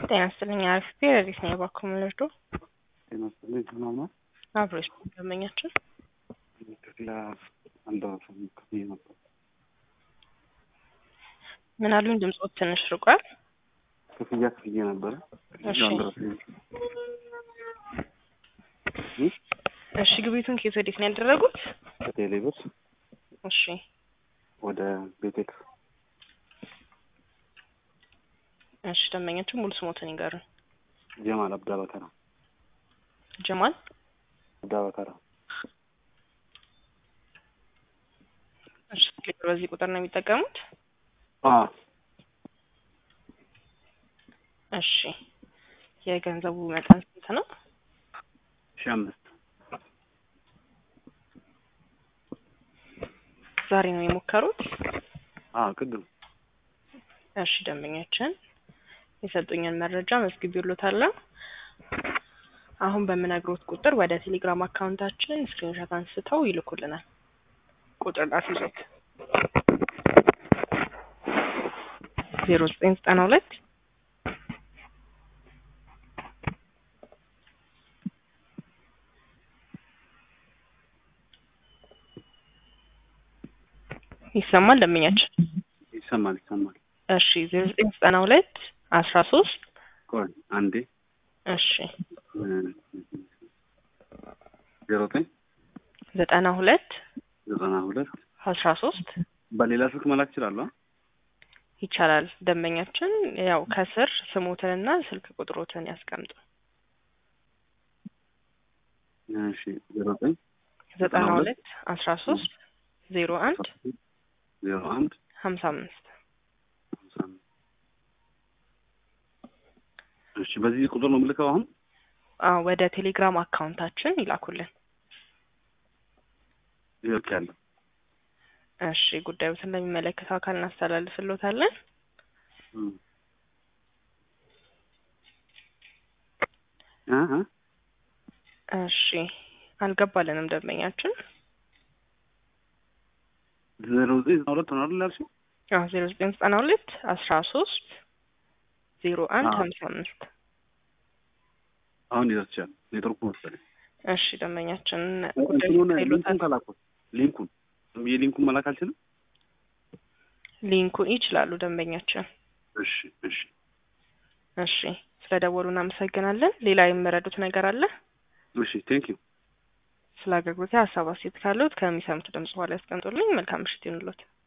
ጤና ይስጥልኝ። አሪፍ ፔሬዲስ ነው የባኮ ምልርዶ ጤና ይስጥልኝ። ሰላም ነው? አብሮች ደንበኛችን ክፍላ አንድ ክፍያ ነበር። ምን አሉኝ? ድምፆት ትንሽ ርቋል። ክፍያ ክፍያ ነበረ። እሺ እሺ፣ ግብይቱን ከየት ወዴት ነው ያደረጉት? ከቴሌ ብር እሺ ወደ ቤቴክስ እሺ፣ ደንበኛችን ሙሉ ስሞትን ይንገሩን። ጀማል አብዳ በከራ ጀማል አብዳ በከራ እሺ፣ ቴሌብር በዚህ ቁጥር ነው የሚጠቀሙት? አ እሺ፣ የገንዘቡ መጠን ስንት ነው? ሺህ አምስት ዛሬ ነው የሞከሩት? አ ቅድም እሺ ደንበኛችን የሰጡኝን መረጃ መዝግቤልዎታለሁ። አሁን በምነግሮት ቁጥር ወደ ቴሌግራም አካውንታችን ስክሪንሾት አንስተው ይልኩልናል። ቁጥር ላስይዞት ዜሮ ዘጠኝ ዘጠና ሁለት ይሰማል ደንበኛችን? ይሰማል ይሰማል። እሺ ዜሮ ዘጠኝ ዘጠና ሁለት አስራ ሶስት ቆይ አንዴ እሺ ዜሮ ዘጠኝ ዘጠና ሁለት ዘጠና ሁለት አስራ ሶስት በሌላ ስልክ መላክ እችላለሁ? ይቻላል። ደንበኛችን ያው ከስር ስሞትንና ስልክ ቁጥሮትን ያስቀምጡ። እሺ ዜሮ ዘጠኝ ዘጠና ሁለት አስራ ሶስት ዜሮ አንድ ዜሮ አንድ ሀምሳ አምስት ሃምሳ አምስት እሺ በዚህ ቁጥር ነው የምልከው አሁን? አዎ ወደ ቴሌግራም አካውንታችን ይላኩልን። ይልክ ያለው እሺ ጉዳዩን ለሚመለከተው አካል እናስተላልፍልዎታለን። አሀ እሺ አልገባልንም ደንበኛችን። ዜሮ ዘጠኝ ዘጠና ሁለት ነው አይደል ያልሽው? አዎ ዜሮ ዘጠኝ ዘጠና ሁለት አስራ ሶስት ዜሮ አንድ አዎ። ሀምሳ አምስት አሁን ይደርሻል። ኔትወርኩ መሰለኝ። እሺ ደንበኛችን እንትኑን ጉዳዩን ሊንኩን ይሉታል። ከላኩት ሊንኩን የሊንኩን መላክ አልችልም? ሊንኩን ይችላሉ ደንበኛችን። እሺ እሺ እሺ ስለ ደወሉ እናመሰግናለን። ሌላ የሚረዱት ነገር አለ? እሺ ቴንክ ዩ ስለ አገልግሎት ሀሳብ አስተያየት ካለዎት ከሚሰሙት ድምጽ በኋላ ያስቀምጡልኝ። መልካም ምሽት ይሁንልዎት።